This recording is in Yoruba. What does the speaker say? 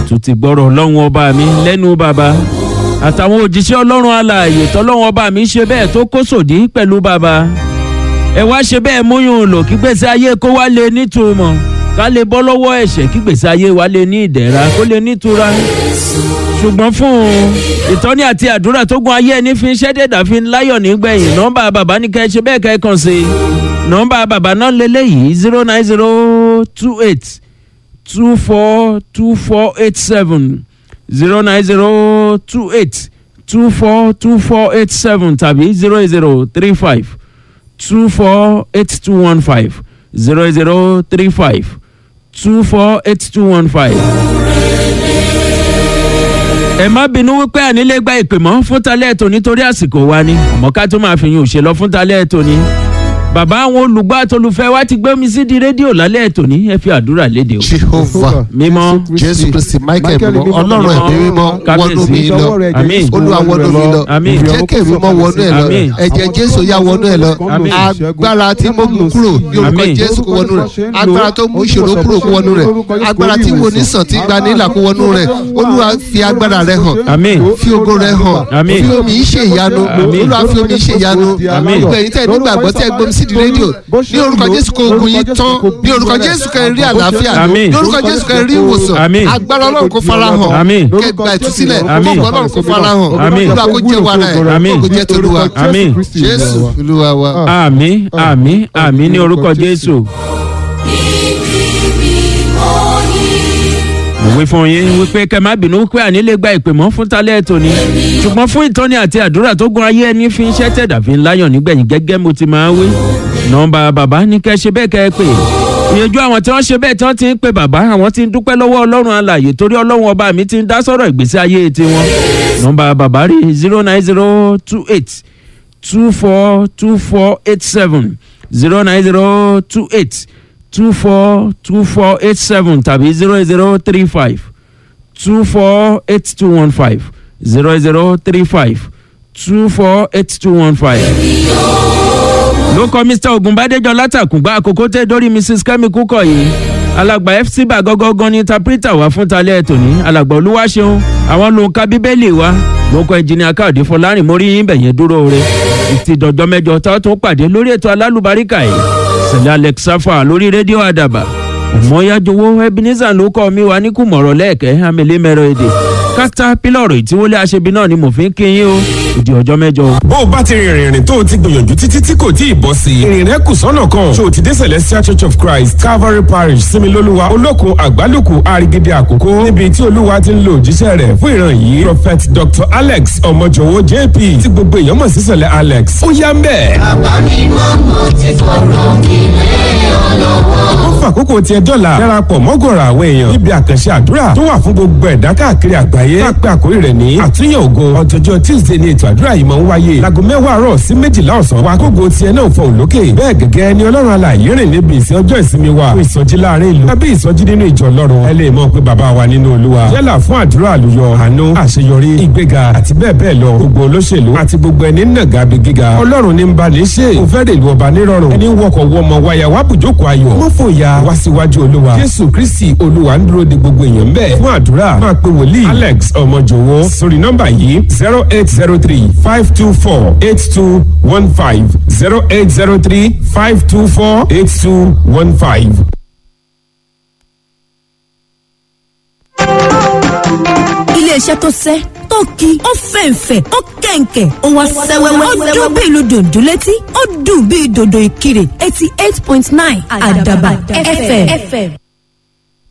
tún ti gbọ́rọ̀ ọlọ́run ọba mi lẹ́nu bàbá àtàwọn òjíṣẹ́ ọlọ́run alààyè tọ́lọ́run ọba mi ṣe bẹ́ẹ̀ tó kó sòdí pẹ̀lú bàbá ẹ wá ṣe bẹ́ẹ̀ múyùn lò kí gbèsè ayé kó wá lè nítumọ̀ ká lè bọ́ lọ́wọ́ ẹ̀ṣẹ̀ kí gbèsè ayé wa lè ní ìdẹ̀ra kó lè nítura ṣùgbọ́n fún ìtọ́ni àti àdúrà tó gun ayé ẹni fi ń ṣẹ́ dẹ̀dà fi ń láyọ̀ nígbẹ̀yìn nọ́mbà bàbá ní kẹ́ ẹ ṣe bẹ́ẹ̀ kẹ́ ẹ kàn sí i nọ́mbà bàbá náà lélẹ́yìí zero nine zero two eight two four two four eight seven zero nine zero two eight two four two four eight seven tàbí zero zero three five two four eight two one five zero zero three five two four eight two one five ẹ má bínú wípé ànílé gba ìpè mọ́ fún talẹ́ ètò nítorí àsìkò wa ni àmọ́ ká tó máa fi yín òṣèlọ fún talẹ́ ètò ni bàbá àwọn olùgbọ́ àtolùfẹ́ wa ti gbé mi sí di rédíò lálẹ́ ètò ní ẹ fi àdúrà léde o. jehovah mímọ́ jésù kristi michael mímọ́ ọlọ́run ẹ̀mí mímọ́ wọnú mi lọ Àmín. olúwa wọnú mi lọ Àmín. jẹ́ kí èmi mọ́ wọnú ẹ̀ lọ Àmín. ẹ̀jẹ̀ jésù yá wọnú ẹ̀ lọ Àmín. agbára tí mo mú kúrò ní orúkọ Àmín. jésù kó wọnú rẹ̀ agbára tó mú ìṣòro kúrò kó wọnú rẹ̀ agbára tí wo ní sàn tí gba nílà kó wọnú rẹ̀ olúwa fi agbára rẹ̀ hàn àmín fi ogo rẹ̀ hàn Àmín. fi omi ṣe ìyanu Àmín. olúwa fi omi ṣe ìyanu Àmín. gbogbo ẹ̀yin tẹ́ ẹ nígbàgbọ́ tẹ́ ẹ gbómi sí di rédíò ní orúkọ jésù kó ogun yín tán ní orúkọ jésù kẹ́ ẹ rí àlàáfíà Àmín. ní orúkọ jésù kẹ́ ẹ rí ìwòsàn Àmín. agbára ọlọ́run kó fara hàn Àmín. kẹ́ gba ìtúsílẹ̀ Àmín. kó ọlọ́run kó fara hàn Àmín. olúwa kó jẹ́ wàrà ẹ̀ Àmín. kó jẹ́ tolúwa Àmín. jésù olúwa wa. àmín àmín àmín ní orúkọ jésù. mo wí fún yín wípé kẹ má bínú wípé ànílé gba ìpè mọ́ fún talẹ́ ètò ni ṣùgbọ́n fún ìtọ́ni àti àdúrà tó gun ayé ẹni fi ń ṣẹ́ tẹ̀dà fi ń láyọ̀ nígbẹ̀yìn gẹ́gẹ́ mo ti máa ń wí. nọ́mbà bàbá ní kẹ́ ṣe bẹ́ẹ̀ kẹ́ ẹ pè ìyẹjú àwọn tí wọ́n ṣe bẹ́ẹ̀ tí wọ́n ti ń pe bàbá àwọn ti ń dúpẹ́ lọ́wọ́ ọlọ́run alàyè torí ọlọ́run ọba mi ti ń dá sọ̀rọ̀ ìgbésí ayé tiwọn. nọ́mbà bàbá rí zero nine zero two eight two four two four eight seven zero nine zero two eight two four two four eight seven tàbí zero zero three five two four eight two one five zero zero three five two four eight two one five. ló kọ mr ogunbadejo látàkùngbà àkókò tẹ dórí mrs kemi kúkọ yìí alàgbà fc bá gọgọgán ní tapita wá fún talẹ tòní alàgbà olúwaṣeun àwọn ló ń ka bíbélì wa ló kọ ẹnjìnìà káàdì fọlárin mórí yín bẹ̀yẹn dúró re ìtì dọ̀jọ́ mẹ́jọ tá a tún pàdé lórí ètò alálùbáríkà yìí sẹ̀lẹ̀ alex safa lórí rédíò àdàbà ọmọyájọwọ ebenezer ló kọ́ mi wá ní kùmọ̀rọ̀ lẹ́ẹ̀kẹ́ amẹ́lẹ́mẹ́rọ èdè kátà pílọ̀rù ìtíwọlé aṣebi náà ni mo fi ń kí yín o ìdí ọjọ́ mẹ́jọ o. bó o bá ti rìnrìn rìn tó o ti gbìyànjú títí tí kò tí ì bọ́ sí i ìrìn rẹ kù sọ́nà kan ṣé o ti dé celestial church of christ calvary parish similoluwa olókun àgbálùkù àrígídé àkókò níbi tí olúwa ti ń lo òjíṣẹ́ rẹ̀ fún ìran yìí prophet dr alex ọmọjọwọ jp tí gbogbo èèyàn mọ̀ sí sẹ̀lẹ̀ alex ó yá ń bẹ̀. ó fàkókò tiẹ̀ dọ́là darapọ̀ mọ́gọ̀rọ̀ àwọn èèyàn níbi àkànṣe àdúrà tó wà fún gbogbo ẹ̀dá káàkiri àgbáyé lápẹ́ àkórí rẹ̀ ní àtúnyẹ̀ ògo ọjọ́jọ́ tuesday ní ètò àdúrà yìí máa ń wáyé láago mẹ́wàá àárọ̀ sí méjìlá ọ̀sán wa kógo tiẹ̀ náà fọ òlókè bẹ́ẹ̀ gẹ́gẹ́ ni ọlọ́run alààyè rìn níbi ìsìn ọjọ́ ìsinmi wa fún ìsọjí láàrin ìlú tàbí ìsọjí nínú ìjọ ọlọ́run ẹ lè mọ̀ pé bàbá wa nínú olúwa yálà fún àdúrà àlùyọ àánú àṣeyọrí ìgbéga àti bẹ́ẹ̀ bẹ́ẹ̀ lọ gbogbo olóṣèlú àti gbogbo ẹni nàgà bí gíga ọlọ́run ní ń bá ní ṣe kò fẹ́ rèlú ọba nírọ̀rùn ẹni wọkọ̀ wọmọ wáyà wá bùjókòó ayọ̀ mọ́ fòyà wá síwájú olúwa jésù kristi olúwa ń dúró de gbogbo èèyàn bẹ́ẹ̀ fún àdúrà máa pe wòlíì alex ọmọjòwó sórí nọ́mbà yìí zero eight zero three five two four eight two one five zero eight zero three five two four eight two one five. iléeṣẹ́ tó sẹ́ tó ki ó fẹ̀ǹfẹ̀ ó kẹ̀ǹkẹ̀ ó wá sẹ́wẹ́wẹ́ ó dún bí ìlú dòdò létí ó dùn bí dòdò ìkirè eighty eight point nine àdàbà fm.